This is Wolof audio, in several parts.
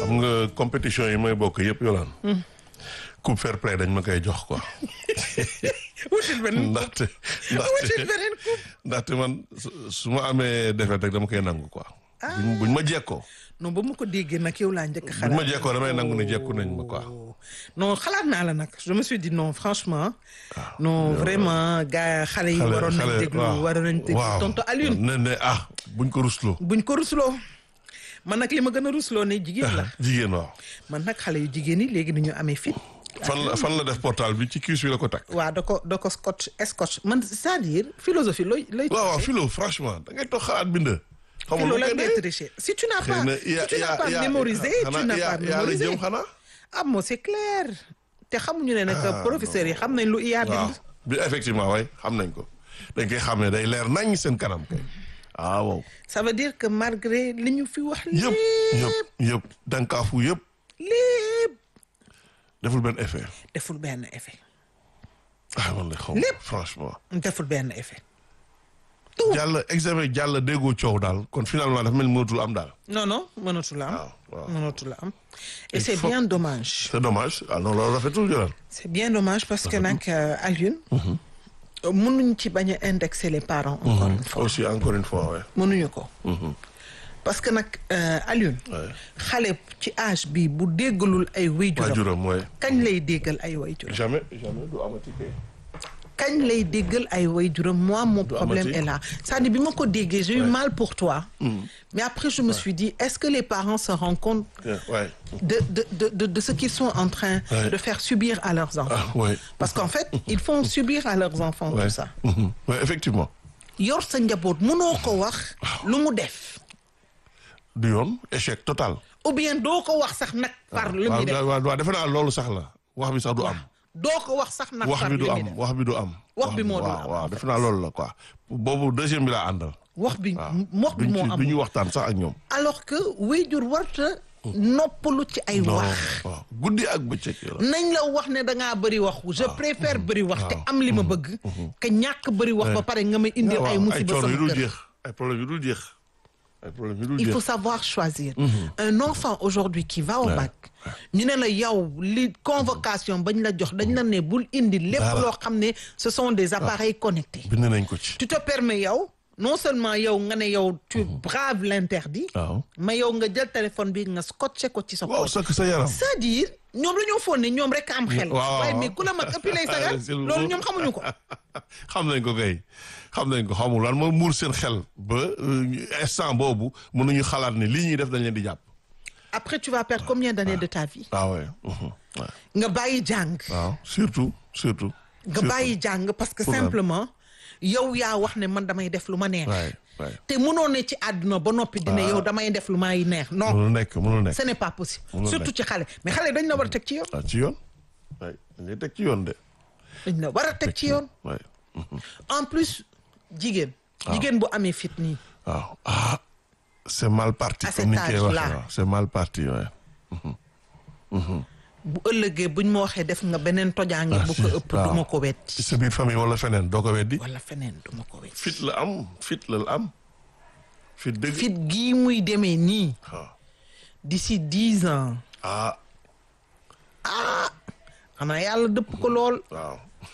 xam nga compétition yi may bokk yëpp yolaan coupe fair play dañ ma koy jox quoi wutil beneen ndaxte wutil ndaxte beneen coupe ndaxte man su su ma amee défaite rek dama koy nangu quoi buñ buñ ma jekkoo non ba mu ko déggee nag yow laa njëkk a buñ xalaat ma jekkoo damay nangu ne jekku nañ ma quoi non xalaat naa la nag je me suis dit non franchement non vraiment gars xale yi waroon nañ déglu waroon nañ déglu waaw tonton Alioune ne ne ah buñ ko rusloo buñ ko rusloo man nag li ma gën a rusloo ne jigéen la jigéen waaw man nag xale yu jigéen yi léegi dañu amee fit fan la fan la def portal bi ci cuisse bi la ko takk waaw da ko da ko scotch scotch man c'est-à-dire philosophie looy looy waaw waaw philo franchement da ngay toog xalaat bind xamul philo lu la koy ngay dee tricher si tu n'as xëy pas na si yaa tu n'as yaa pas yaa mémorisé tu xanaa n'as yaa pas yaa la mémorisé jëm xanaa ah moo c'est clair te xamuñu ne nag Ah, professeurs yi xam nañ lu IA waaw bind bi effectivement waay xam nañ ko dañ koy xam ne day leer nañ seen kanam kay ah waaw ça veut dire que malgré li ñu fi wax yëpp lépp yëpp yëpp dankaafu yëpp lépp deful benn effet deful benn effet ah man de xaw Lépp. franchement deful benn effet jàll examen jàll déggoo coow daal kon finalement dafa mel ni mënatul am daal non non mënatu la am waaw waaw mënatu la am et Il c'est faut- bien dommage c'est dommage ah non loolu rafetul jëlaat c'est bien dommage parce que nag euh, Alioune mënuñ ci bañ a indexer les parents encore une fois aussi encore une fois ouais. mënuñu ko parce que nag euh, Alioune Ouais. xale ci âge bi bu déggalul ay wayjuram waajuram mooy kañ lay déggal ay wayjuram jamais jamais du amati kay kañ lay déggal ay wayjuram moi mon problème amati. est là c'est-à-dire bi ma ko déggee j'ai eu mal pour toi mais après je me suis dit est-ce que les parents se rendent compte ouais de de de de, de ce qu'ils sont en train Ouais. de faire subir à leurs enfants ah ouais parce qu'en fait ils font subir à leurs enfants ouais tout ça Mhm. ouais effectivement yor sa njaboot mënoo ko wax lu mu def du yoon échec total ou bien doo ko wax sax nag par lu muy def waaw waaw waaw defe naa loolu sax la wax bi sax du am doo ko wax sax nag wax par bi lu du muy am def wax bi du am Wax bi moo dul waaw am, waaw en defe naa loolu la quoi boobu deuxième bi laa àndal wax bi waaw wax bi duñ moo ci am du ñu waxtaan sax ak ñoom alors que wéyjur warta noppalu ci ay non wax waaw guddi ak bëccëg yow nañ la wax ne da ngaa bëri wax je préfère bëri wax te waaw. am li ma bëgg que ñàkk bëri wax ba pare nga may indil ay ay musiba coono yu sama dul kër jeex ay problème yu dul jeex ay problème yu dul il jeex faut savoir choisir un enfant aujourd'hui qui va au bac ñu ne la yow li convocation bañ la jox dañ la ne bul indi lépp Dara. loo xam ne ce sont des appareils connectés bind nañ ko ci tu te permets yow non seulement yow nga ne yow tu braves l'interdit waaw mais yow nga jël téléphone bi nga scotché ko ci sa waaw poche sakk sa yaram c'est-à-dire ñoom dañoo foog ne ñoom rek am xel waaw waaye mais ku la mag ëpp lay sagal C'est le loolu mot. ñoom xamuñu ko xam nañ ko kay xam nañ ko xamul lan moo muur seen xel ba euh, instant boobu mënuñu xalaat ne lii ñuy def dañ leen di jàpp après tu vas perdre combien d'années de ta vie waaw ouais. mhm, ouais. nga bàyyi jàng waaw surtout surtout nga surtout. bàyyi jàng parce que Pour lan? simplement yow yaa wax ne man damay def lu ma neex waay waay te mënoo ne ci àdduna ba noppi dina yow damay def lu may neex non mënul nekk mënul nekk ce n'est pas possible Mënul surtout ci xale mais xale dañ la war a teg ci yoon waaw ci yoon waay dañ lay teg ci yoon de dañ la war a teg ci yoon waay en plus jigéen jigéen bu amee fit nii waaw ah c'est mal parti À comme ni cet ñu koy waxee âge-là. waaw c'est mal parti waay bu ëllëgee buñ ma waxee def nga beneen tojaange bu ko ëpp waaw. du ma ko ci wetti sa biir famille wala feneen doo ko weddi wala feneen du ma ko wetti fit la am fit la am fit dëgg fit gii muy demee nii waaw d'ici dix ans ah xanaa yàlla dëpp ko lool waaw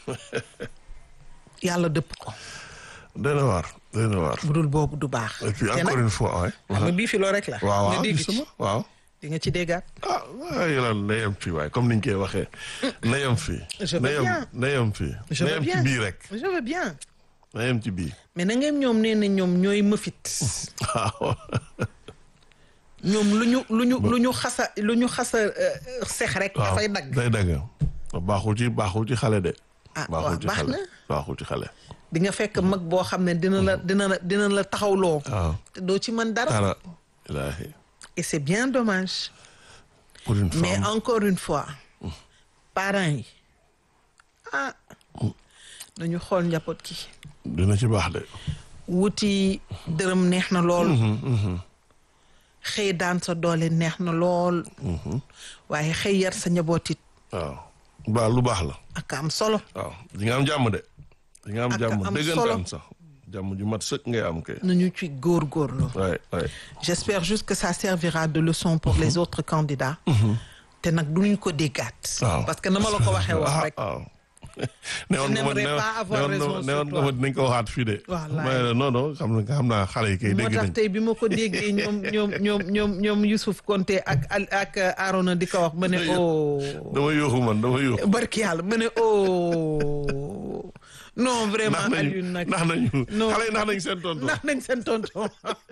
yàlla dëpp ko doy na waar doy na waar bu dul boobu du baax et puis te encore nag une fois waay xam nga bii fi loo rek la waaw nga waaw dégg ci gisuma waaw di nga ci déggaat ah waaw yàlla na yem fii waaye comme niñ koy waxee na yem fii Je veux na yem bien. na yem fii je na veux yem ci bien bii rek je veux bien na yem ci bii mais na ngeen ñoom nee na ñoom ñooy mëfit waaw ñoom lu ñu lu ñu lu ñu xasa lu ñu xasa euh, sex rek waaw dafay dagg day dagg baaxul ci baaxul ci xale de Ah, baaxul waaw, ci baax xale na. baaxul ci xale di nga fekk mag boo xam ne dina la dina la dina la taxawloo waaw te doo ci mën dara dara ilaahi et c'est bien dommage pour une mais femme encore une fois parents yi ah nañu xool njaboot ki dina ci baax de wuti dërëm neex na lool xëy daan sa doole neex na lool waaye xëy yar sa njaboot it waaw baa lu baax la ak am solo waaw di nga am jàmm de di nga am Ak jàmm am dëggantaan solo. sax jàmm ju mat sëkk ngay am kay. nañu ci góorgóorlu waay waay. j'espère juste que ça servira de leçon pour les autres candidats te nag duñu ko déggaat waaw parce que na ma la ko waxee woon ah rek waaw. newoon nga ma n'aimerais pas avoir raison sur newoon nga toi. ma dinañ ko waxaat fii de. Wallaay. mais non non xam na xam naa xale yi kay moo dégg tax nañ. tey bi ma ko déggee ñoom ñoom ñoom ñoom ñoom Youssouf Konté ak Al- ak Arona di ko wax ma ne oh dama yóoxu man dama yóoxu. barki yàlla ma ne oh non vraiment nax nañu Alioune nag nax nañu non. xale yi nax nañ seen tonton. nax nañ seen tonton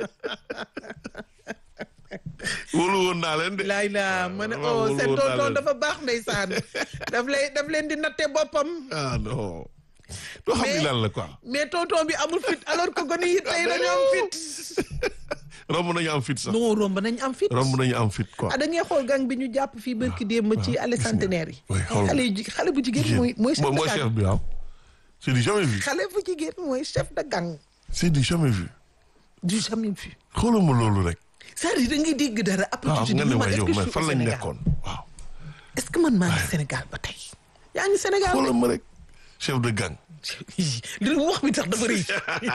wóolu woon naa leen de. laay la ma ne waaw, oh wóolu seen woon naa tonton leen. dafa baax ndeysaan daf lay daf leen di natte boppam ah non. doo xam ni Mais- lan la quoi. mais tonton bi amul fit alors que gone yi tey dañu am fit romb nañu am fit sax. non romb nañ am fit romb nañu am fit quoi. ah da ngay xool gang bi ñu jàpp fii barki démb ci allée centenaire yi oui, xool xale yu ji xale bu jigéen mooy mooy chef mooy de mooy gang chef bi waaw. c'est du jamais vu. xale bu jigéen mooy chef de gang c'est du jamais vu. du jamais vu xooluma loolu rek. c'est-à-dire da ngay dégg dara après waaw tu te nga dis ne man waay est-ce yow que je mais suis fan au lañ Sénégal nekkoon waaw. est-ce que man maa ngi Sénégal ba tey yaa ngi Sénégal de xoolal ma rek chef de gang. li mu wax bi tax dafa rëy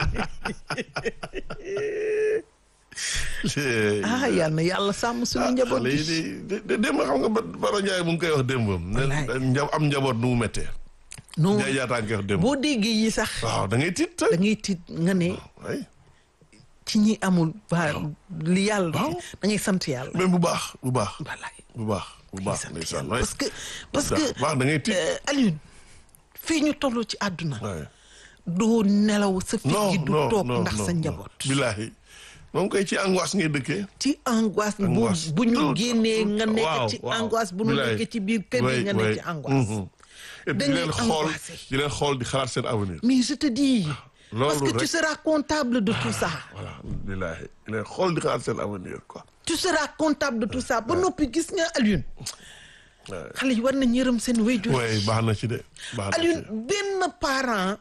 ah yal na yàlla sàmm suñu njaboot xale yi gi di di démb xam nga ba Baro Ndiaye mu ngi koy wax démbam. Wallaay. ne nja- am njaboot nu mu méttee. non Ndiaye jaataa ngi koy wax démb. boo déggee yi sax waaw da ngay tiit da ngay tiit nga ne ay ci ñi amul waa li yàlla Waaw. da ngay sant yàlla mais bu baax bu baax. wallaay bu baax bu baax sant ndeysaan yàlla waay. parce que parce que baax da ngay tiit. euh, Alioune fii ñu toll ci àdduna waay. doo nelaw sa fit non gi du non toog non ndax non, sa non. njaboot billaahi moom koy ci angoisse ngay dëkkee. ci angoisse bu Angoisse. bu ñu Tout- génnee tout- nga nekk waaw, ci waaw. angoisse bu ñu Bilaay. nekkee ci biir kër gi Oui, nga oui. nekk ci angoisse Mhm. et puis di Dañuy leen xool angoissé. di leen xool di xalaat seen avenir. mais je te dis loolu parce que tu rek. seras comptable de tout ça voilà billaahi di leen xool di xalaat seen avenir quoi. tu seras comptable de tout ça ba noppi gis nga Alioune Ouais. xale yi war nañ yërëm seen wéyjur oui baax na ci de. baax na ci Alioune benn parent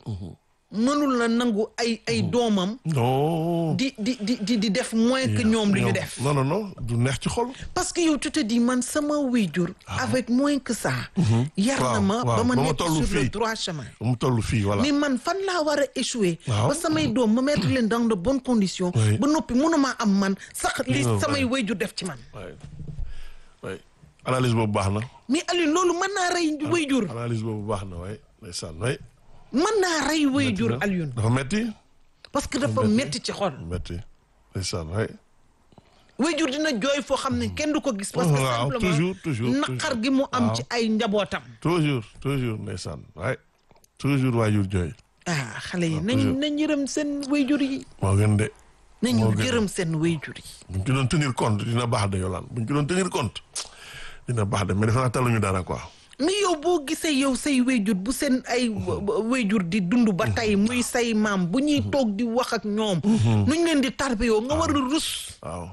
mënul la nangu ay ay doomam non. di di di di di def moins que ñoom li ñu def non non non du neex ci xol. parce que yow tu te dis man sama wéyjur avec moins que ça yar na Waaw, ma waaw, ba ma ba ma nekk tollu sur le fii. droit chemin mu toll fii voilà. mais man fan laa war a échouer Waaw. ba samay doom ma mettre leen dans de bonnes conditions Oui. ba noppi mënuma am man sax li Non, samay ouais. wéyjur def ci man oui oui analyse boobu baax na. mais Alioune loolu mën naa rey wéyjur analyse boobu baax na waay ndeysaan waay. mën naa rey wéyjur Metti na. Alioune dafa metti parce que dafa metti ci xol metti ndeysaan waay. wéyjur dina jooy foo xam ne kenn du ko gis parce que Waaw, simplement toujours, toujours, naqar toujours. gi mu am Waaw. ci ay njabootam toujours toujours ndeysaan waay toujours waajur jooy. ah xale yi nañ toujours. nañ yërëm seen wéyjur yi moo gën de. nañu moo gën. yërëm seen wéyjur yi buñ ci doon tenir compte dina baax de yolaan buñ ci doon tenir compte dina baax de mais defe naa taluñu dara quoi. mais yow boo gisee yow say wéyjur bu seen ay wéyjur di dund ba tey muy say maam bu ñuy toog di wax ak ñoom nuñ leen di tarbe yow nga war a rus waaw.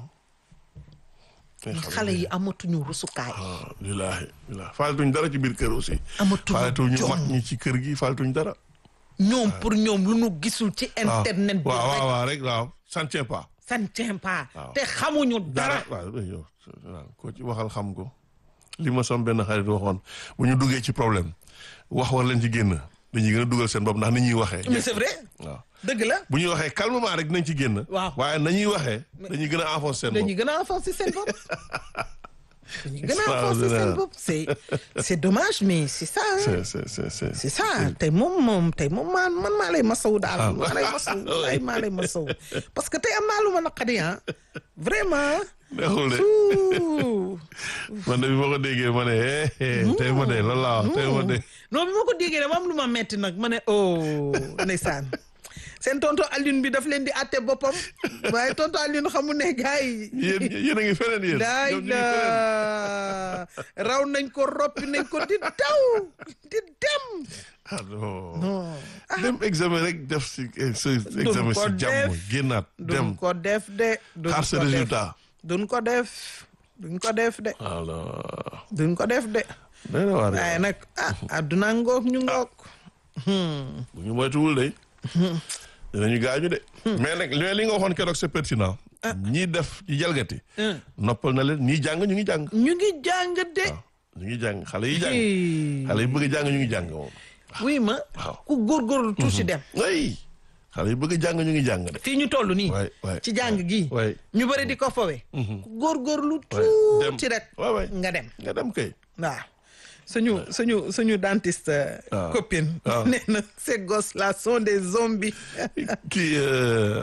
xale yi amatuñu rusukaay waaw lillaahi lillaahi faalatuñ dara ci biir kër aussi. amatuñu faalatuñu jom. mag ñi ci kër gi faalatuñ dara. ñoom pour ñoom lu nu gisul ci waaw internet bi waaw waaw rek waaw rek waaw ça ne tient pas. ça ne tient pas Waaw. te xamuñu dara waaw yow waaw koo ci waxal xam ko li ma som benn xarit waxoon bu ñu duggee ci problème wax war leen ci génn dañuy gën a dugal seen bopp ndax ni ñuy waxee. mais c'est vrai waaw dëgg la bu ñuy waxee calmement rek dinañ ci génn. Waaw. waaye nañuy waxee dañuy gën a enfoncer seen bopp. dañuy gën a enfoncer seen bopp dañuy gën a Ça, enfoncer c'est seen vrai. bopp c'est c'est dommage mais c'est ça hein. c'est c'est c'est c'est c'est ça tey moom moom tey moom maa man maa lay masawu daal Ah. maa lay masawu wallaay maa lay masawu parce que tey am naa lu ma naqadi ah vraiment neexul de Ouh. man de bi ma ko déggee ma ne eh eh tey ma de loolu laa wax tey ma de. non bi ma ko déggee dama am lu ma metti nag ma ne oh ndeysaan seen tonton Alioune bi daf leen di àtte boppam waaye tonton Alioune xamu ne gars yi yéen yéen a ngi feneen yéen. daay ñoom ñu ngi la feneen. raw nañ ko roppi nañ ko di daw di dem ah non. non dem examen rek def si eh, sa examen ko si jàmm def. génnaat dem duñ ko def de duñ xaar sa ko def résultat. duñ ko def duñ ko def de alors duñ ko def de day na waar waaye nag ah adduna ngoog ñu ngoog bu ñu moytuwul de dinañu gaañu de. mais nag li li nga waxoon keroog c'est pertinent. ñii def ci jalgati. noppal na leen ñii jàng ñu ngi jàng. ñu ngi jàng de ñu ngi jàng xale yi jàng. Hey. xale yi bëgg a jàng ñu ngi jàng moom. oui ma Waaw. ku góorgóorlu tuuti dem ay xale yi bëgg a jàng ñu ngi jàng de fii ñu toll nii waay waay ci jàng gi waay ñu bëri di ko fowe góorgóorlu dem. tuuti rek waay waay nga dem nga dem kay waaw suñu suñu suñu dentiste waaw. copine waaw. nee na ces gosses là sont des zombies kii euh,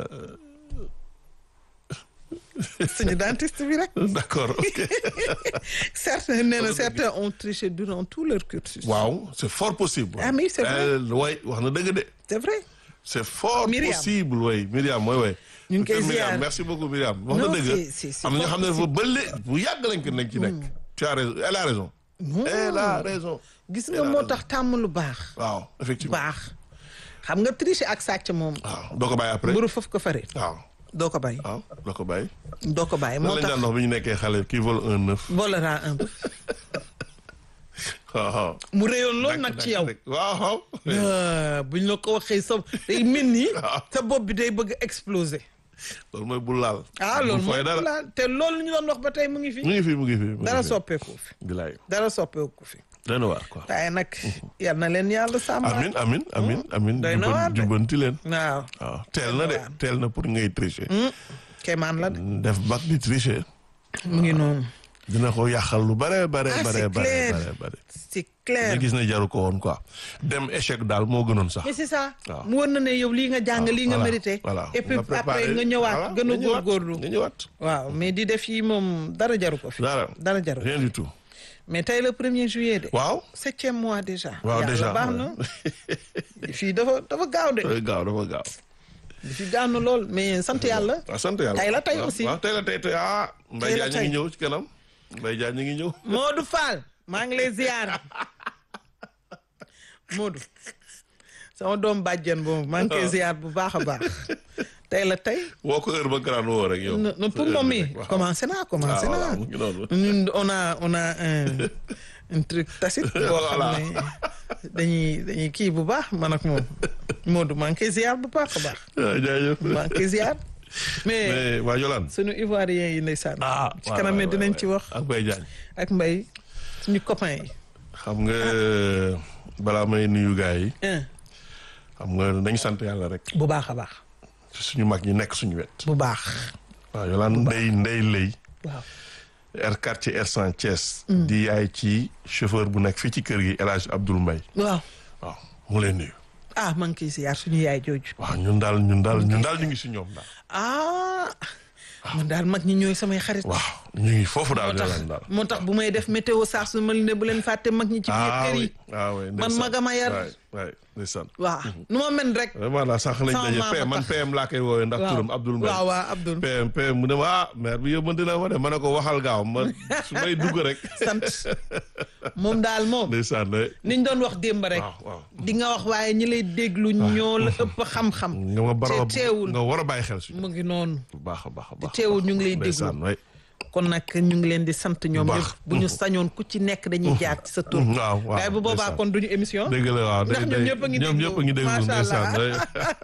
suñu dentiste bi rek d'accord ok certains nee na certains ont triché durant tout leur cursus waaw c'est fort possible Ah, mais c'est vrai. way wax na dëgg de c'est vrai c'est fort Myriam. possible way Myriam mooy way ñu ngi koy Myriam ziar. merci beaucoup Myriam wax na Non, dëgg c'est- c'est- c'est am na ñoo fort xam ne dafa bële bu yàgg lañ ko nekk ci nekk tu as raison elle a raison elle a raison gis nga moo tax tàmm lu baax waaw effectivement baax xam nga tricher ak sàcc moom waaw doo ko bàyyi après mburu foofu ko fare waaw doo ko bàyyi waaw doo ko bàyyi doo ko bàyyi lan moo lañ tax daan wax bi ñu nekkee xale qui vole un neuf volera un peu waaw waaw mu réyoon loolu nag ci yow waaw waaw Ah, buñ la ko waxee sa day mel ni Waaw. sa bopp bi day bëgg exploser loolu mooy bul laal ah bul loolu fooy mooy dara la te loolu ñu doon wax ba tey mu ngi fi mu ngi fi mu ngi fi mu ngi dara fi. soppeeku fi bilaay dara soppeeku fi doy na waar quoi waaye nag yal na leen yàlla sàmm amin amin amin amin Doy na waar de. jubbanti leen waaw waaw teel na de waar. teel na pour ngay tricher kéemaan la de def bac di tricher mu ngi noonu dina ko yàqal lu bare bare Ah, bare c'est bare clair. bare bare c'est nga clair gis ne jaru ko woon quoi dem échec daal moo gënoon sax mais c'est ça Waaw. mu war na ne yow lii nga jàng lii nga Voilà, mérité voilà et puis Nga préparé. après nga ñëwaat Voilà, gën a nga ñëwaat, góorgóorlu nga ñëwaat waaw mais di def yi moom dara jaru ko fi dara dara jaru ko rien du tout mais tey le premier juillet de waaw septième mois déjà waaw Yàlla déjà baax na fii dafa dafa gaaw de dafa gaaw dafa gaaw fii gaaw na lool mais sant yàlla waaw sant yàlla Tey la tey waaw, aussi. waaw tey la tey tey ah Mbaye Tey la Diagne ñu ngi tey. ñëw ci kanam Mbaye Diagne ñu ngi ñëw Modou Fall maa ngi lay ziar Modou sama doom bàjjen boobu maa ngi koy ziar bu baax a baax tey la tey woo ko heure ba grand woo rek yow non non, pour moom mi Waaw. commencé naa commencé Ah, naa voilà, mu ngi noonu. ñun on a on a un un truc tacite boo xam Voilà. ne dañuy dañuy kii bu baax man ak moom Modou maa ngi koy ziar bu baax a baax Ah, jaajëf maa ngi koy ziar mais mais waa Yolande sunu ivoirien yi ndeysaan ah ci kanam waay, dinañ waay, ci waay. wax ak Mbaye Diagne ak mbay suñu copain yi xam nga balaa may nuyu gars yi un xam nga nañ sant yàlla rek bu baax a baax ci suñu mag ñi nekk suñu wet bu baax waaw Yolande ndey ndey lëy waaw R quartier R100 Thiès di yaay ci chauffeur bu nekk fii ci kër gi El Hadj Abdoul Mbaye waaw waaw mu leen nuyu ah maa ngi koy ziar suñu yaay jooju waaw ñun daal ñun daal ñun daal ñu ngi si ñoom daal ah man daal mag ñi ñooy samay xarit waaw ñu ngi foofu daal moo tax Yolande daal moo tax bu may def météo saa su ma ne bu leen fàtte mag ñi ci biir ah kër yi oui ah oui man ndeysaan. magama yar. waay waay ndeysaan waaw nu ma mel rek vraiment daal sànq lañ Sama daje maama PM man tax. PM laa koy woowee ndax turam Abdoul Mbaye waaw waaw Abdoul PM PM mu ne ma ah maire bi yóbbante na ma de ma ne ko waxal gaaw ma su may dugg rek sant moom daal moom ndeysaan de niñ doon wax démb rek waaw waaw di nga wax waaye ñi lay déglu ñoo la ëpp xam-xam nga ma bara te teewul nga war a bàyyi xel si mu ngi noonu bu baax a baax a baax teewul ñu ngi lay déglu. ndeysaan waay kon nag ñu ngi leen di sant ñoom baax. ñëpp bu ñu sañoon ku ci nekk dañuy jaar ci sa tur waaw waaw waaye bu boobaa ndeysaan. kon duñu émission dëgg la waaw Ndax day- ñoom day- ñëpp a ngi ñoom déglu. ñëpp a ngi déglu Macha ndeysaan Allah. day-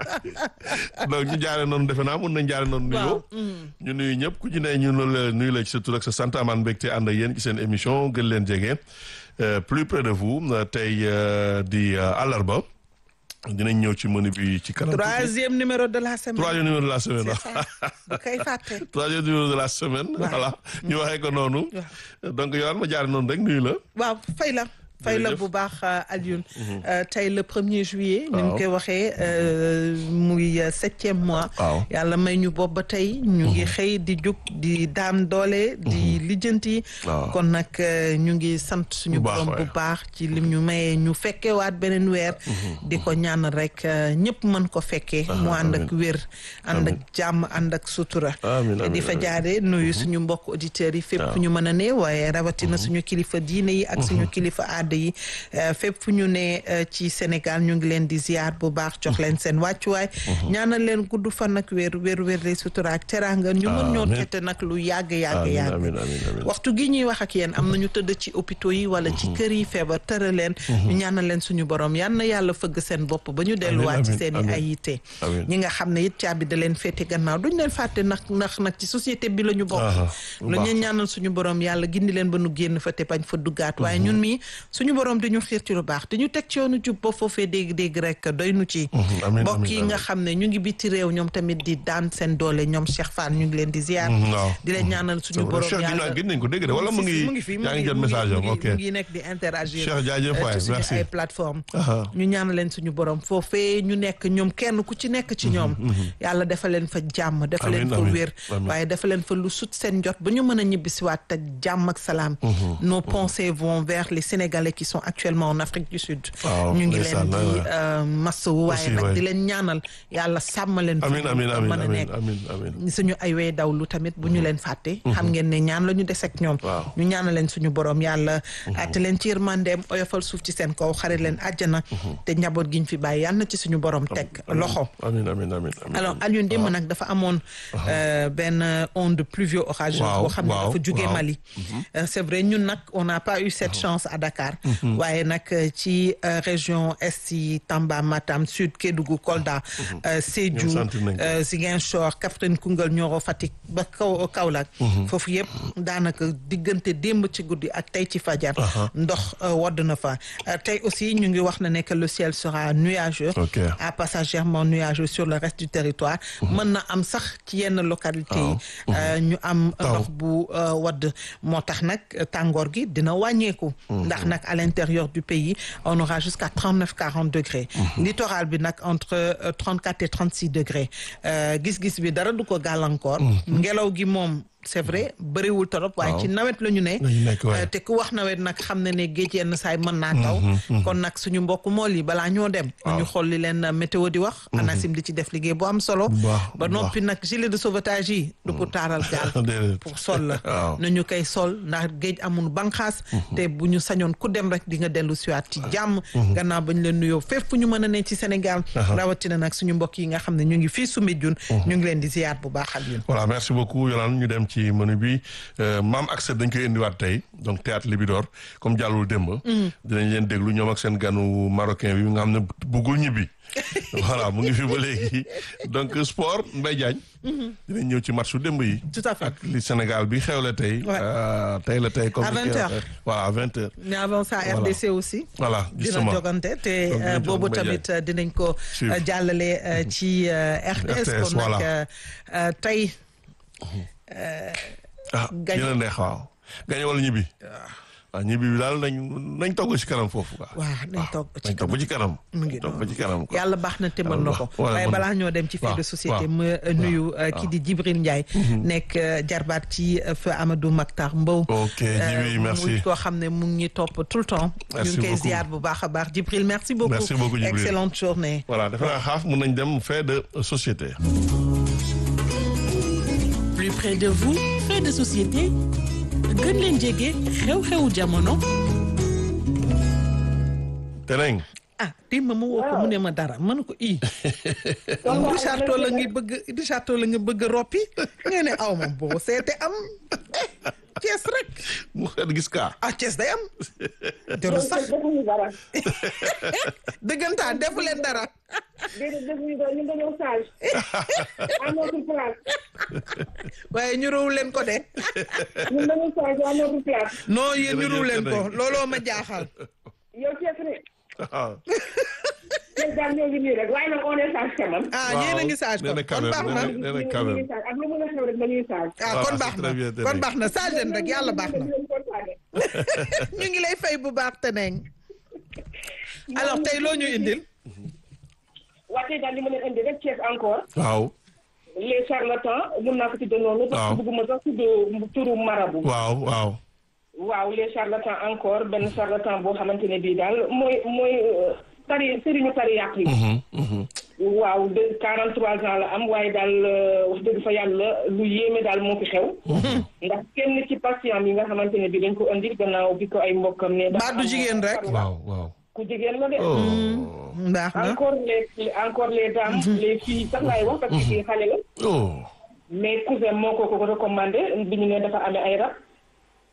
donc ñu jaare noonu defe naa mun nañ jaare noonu nuyoo Waaw, ñu nuyu ñëpp ku ci ne ñu nu la nuyu la ci sa tur ak sa sant amaan mbégte ànd ak yéen ci seen émission gën leen jege euh, plus près de vous euh, tey euh, di euh, àllarba dinañ ñëw ci menu bi ci kanam tuuti. troisième numéro de la semaine troisième numéro de la semaine c'est ça bu koy fàtte troisième numéro de la semaine voilà ñu waxee ko noonu donc yow ma jaare noonu rek nuyu la waaw fay la fay la Jërëjëf. bu baax Alioune tey le premier juillet ni ñu Waaw. koy waxee euh, muy euh, septième mois waaw yàlla may ñu bopp ba tey ñu ngi xëy di jóg di daan doole di lijjanti Waaw. kon nag euh, ñu ngi sant suñu Bu baax, borom bu waay. baax ci lim ñu mayee ñu fekkewaat beneen weer di ko ñaan rek euh, ñëpp mën ko fekkee mu ànd ak wér ànd ak jàmm ànd ak sutura Amiin, amiin, di fa amiin. jaare nuyu suñu mbokk auditeurs yi fépp fu ñu mën a ne waaye rawatina suñu kilifa diine yi ak suñu kilifa aada yi euh, fépp fu ñu ne euh, ci Sénégal ñu ngi leen di ziar bu baax jox leen seen wàccuwaay ñaanal leen gudd fan ak wér wér wér lay sutura ak teraanga ñu mën ñoo Amiin. tette nag lu yàgg yàgg amiin yàgg amiin amiin amiin. waxtu gi ñuy wax ak yéen am na ñu tëdd ci hôpitaux yi wala ci kër yi feebar tëra leen ñu ñaanal leen suñu borom yal na yàlla fëgg seen bopp ba ñu delluwaat ci amiin, seen i amiin. ay yitte Amiin. ñi nga xam ne it caabi da leen féete gannaaw duñ leen fàtte ndax ndax nag ci société bi la ñu bokk Aha, bu lu baax. ñu ñaanal suñu borom yàlla gindi leen ba nu génn fa te bañ fa duggaat waaye ñun mii suñu borom di ñu xiir ci lu baax di ñu teg ci yoonu jub ba foofee dégg-dégg rek doy nu ci amiin, mbokk amiin, yi nga amiin. xam ne ñu ngi biti réew ñoom tamit di daan seen doole ñoom Cheikh Fall ñu ngi leen di ziar waaw. di leen ñaanal suñu borom Cheikh yàlla gis nañ ko dégg de wala mu ngi mu ngi fi mu yaa ngi ngi jot mu ngi- message mu am ngi- ok mu ngi nekk di interagir Cheikh jaajëf euh, waay, ci suñu merci. ay plateforme Aha. ñu ñaanal leen suñu borom foofee ñu nekk ñoom kenn ku ci nekk ci ñoom yàlla dafa leen fa jàmm dafa leen Amiin, fa amiin, wér amiin. waaye dafa leen fa lu sut seen jot ba ñu mën a ñibbisiwaat te jàmm ak salaam nos pensées vont vers les Sénégalais qui sont actuellement en Afrique du Sud Waaw, ñu ngi ndeysaan, leen di ouais, ouais. euh, masawu waaye Aussi, nag ouais. di leen ñaanal yàlla sàmm leen fi amiin amiin ñu amiin mën a amiin nekk amiin amiin suñu ay wey dawlu tamit bu ñu leen fàtte xam ngeen ne ñaan la ñu des ak ñoom Waaw. ñu ñaana leen suñu borom yàlla atte leen ci yërmandeem oyofal suuf ci seen kaw xarit leen àjjana te njaboot giñ fi bàyyi yàlla na ci suñu borom teg loxo amiin amiin amiin amiin alors Alioune démb nag dafa amoon euh, benn onde pluvio orageuse Waaw, boo xam ne waaw, dafa jugee waaw. Mali Euh, c'est vrai ñun nag on n'a pas eu cette chance à Dakar waaye nag euh, ci euh, région est yi Tamba Matam Sud Kédougou Kolda euh, Sédhiou Ñoom sant nañ ko. euh, Ziguinchor Kaffrine Koungheul Nioro Fatick ba kaw Kaolack foofu yëpp daanaka diggante démb ci guddi ak tey ci fajar ndox euh, wodd na fa Euh, tey aussi ñu ngi wax na ne que le ciel sera nuageux Ok. à passagèrement nuageux sur le reste du territoire mën na am sax ci yenn localité yi euh, ñu am Taw. ndox bu euh, wadd moo tax nag euh, tàngoor gi dina wàññeeku ndax nag à l'intérieur du pays on aura jusqu'à 39 40 degrés littoral bi nag entre euh, 34 et 36 degrés Euh, gis-gis bi dara du ko gàllankoor ngelaw gi moom c'est vrai bëriwul torop waaye ci nawet la ñu ne La ñu nekk, waaye. Euh, te ku wax nawet nag xam ne ne géej yenn saay mën naa taw kon nag suñu mbokk mool yi balaa ñoo dem ñu xool li leen euh, météo di wax ANACIM di ci def liggéey bu am solo Bu baax, ba bu noppi nag gilet de sauvetage yi du pour taaral gaal Déedéet. pour sol la Waaw. nañu koy sol ndax géej amul banqaas te bu ñu sañoon ku dem rek di nga dellu siwaat ci jàmm gannaaw ba ñu leen nuyoo fépp fu ñu mën a ne ci Sénégal rawatina nag suñu mbokk yi nga xam ne ñu ngi fii Soumbédioune ñu ngi leen di ziyaar bu baax ak yéen voilà merci beaucoup Yolande ñu dem ci menu bi maam accès dañ koy indiwaat tey donc théâtre Libidor comme jàllul démb dinañ leen déglu ñoom ak seen ganu marocain bi nga xam ne buggul ñibbi voilà mu ngi fi ba léegi donc sport Mbaye Diagne dinañ ñëw ci matchu démb yi tout à fait ak li Sénégal bi xewle tey Ouais. euh, tey la tey comme À ni 20 koy heures. waxee. voilà à vingt heures mais avant ça Voilà. RDC aussi voilà dina justement jogante te Donc, euh, dinañ boobu jog Mbaye tamit euh, dinañ ko Suivre. euh, jàllale euh, ci euh, RTS RTS, kon nag voilà. euh, euh, tey ah Gagne. dina neex waaw gañe wala ñibbi waaw ñibbi bi daal nañ nañ togg ci kanam foofu quoi waaw nañ toog ci nañ toog ba ci kanam mu ngi toog ba noonu. ci kanam quoi yàlla baax na te mën na ko Voilà, waaye mën na- balaa ñoo dem ci fait waaw, de société waaw, ma euh, nuyu euh, kii di Djibril Ndiaye nekk euh, jarbaat ci euh, feu Amadou Maktar Mbow ok Djibi merci muy koo xam ne mu ngi ñuy topp tout le temps ñu Merci ngi koy beaucoup. ziar bu baax a baax Djibril merci beaucoup Merci beaucoup, Djibril. excellente journée voilà defe naa xaaf mun nañ dem fait de société plus près de vous fait de société gën leen jege xew-xewu jamono te nañ ah démb ma woo ko mu ne ma dara ma ne ko i Richard Toll la ngi bëgg Richard Toll la nga bëgg a roppi nga ne aw ma boo seete am Thiès rek mu xet gis kaa ah Thiès day am jarul sax defuñu dara dëggantaan defu leen dara déedéet defuñu dara ñu dañoo sage à notre place waaye ñu rowu leen ko de ñun dañoo sage à notre place non yéen ñu Jërëjëf rowu leen ko Teneng. looloo ma jaaxal yow Thiès ne waaw Thiès daal ñoo ngi nii rek waaye nag on est sage quand même ah yéen a ngi sage nee na kon kon baax na quand même nee na quand ñu même ngi sage ak lu mën a xew rek dañuy sage ah Voilà, kon c'est baax na très bien, kon Teneng. baax na sage leen rek yàlla baax na ñu ngi lay fay bu baax Teneng alors tey loo ñu indil waa tey daal li ma leen indi rek Thiès encore waaw les charlatans mun naa ko tudde noonu parce Waaw. que bëgguma sax tudd turu marabu waaw waaw waaw les charlatans encore benn charlatan boo xamante ne bii daal mooy mooy euh, tari sëriñu tari yàq yi Mhm, mhm. waaw de 43 ans la am waaye daal euh, wax dëgg fa yàlla lu yéeme daal moo fi xew. ndax kenn ci patient yi nga xamante ne bi dañ ko indi gannaaw bi ko ay mbokkam ne. Mbaa du jigéen rek? waaw waaw ku jigéen la de. oh baax na encore les encore les dames les filles sax laay wax parce que kii xale la. oh mais cousin moo ko ko recommandé bi ñu ne dafa amee ay rab.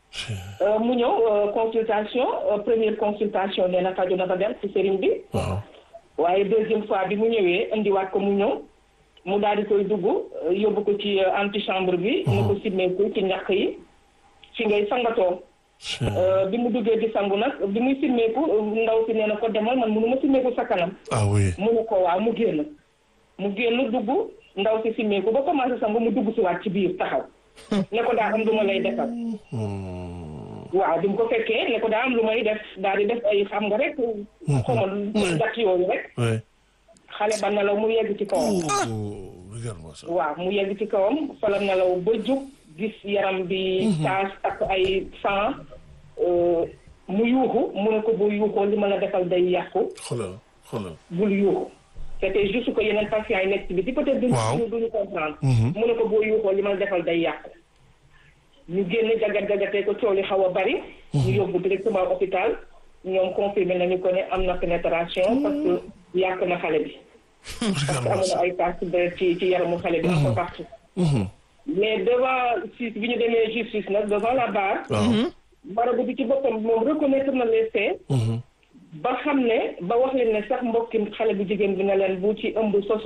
Euh, mu ñëw euh, consultation euh, première consultation nee na faju na ba dem ci sëriñ bi waaw waaye deuxième fois bi mu ñëwee indiwaat ko mu ñëw mu daal di koy dugg euh, yóbbu ko ci euh, antichambre bi mu ko simmeeku ci ñàkk yi fi ngay sangatoo Euh, bi mu duggee di sangu nag bi muy simmeeku euh, ndaw si nee na ko demal man mënu ma simmeeku sa kanam ah oui mu ne ko waaw mu génn mu génn dugg ndaw si simmeeku ba commencé sangu mu dugg si waat ci biir taxaw ne ko daa am lu ma lay defal waaw bi mu ko fekkee ne ko daa am lu may def daal di def ay xam nga rek xamal dat yooyu rek oui xale ba nelaw mu yegg ci kawam oh regarde-moi ça waaw mu yegg ci kawam fa la nelaw ba jóg gis yaram bi taas ak ay sang euh, mu yuuxu mu ne ko boo yuuxoo li ma la defal day yàqu xoolal xoolal bul yuuxu c'était juste que yeneen patients yi nekk ci biti peut-être duñu Waaw. duñu comprendre mu ne ko boo yuuxoo li ma la defal day yàqu ñu génn jagat jagatee ko coow li xaw a bari ñu yóbbu directement hôpital ñoom confirmé nañu ko ne am na pénétration parce que yàq na xale bi parce que regarde-moi amoon na ça ay taches de ci ci yaramu xale bi un peu partout mais devant justice bi ñu demee justice nag devant la barre waaw barabu bi ci boppam moom reconnaître na les faits ba xam ne ba wax leen ne sax mbokki xale bu jigéen bi na leen bu ci ëmb sosu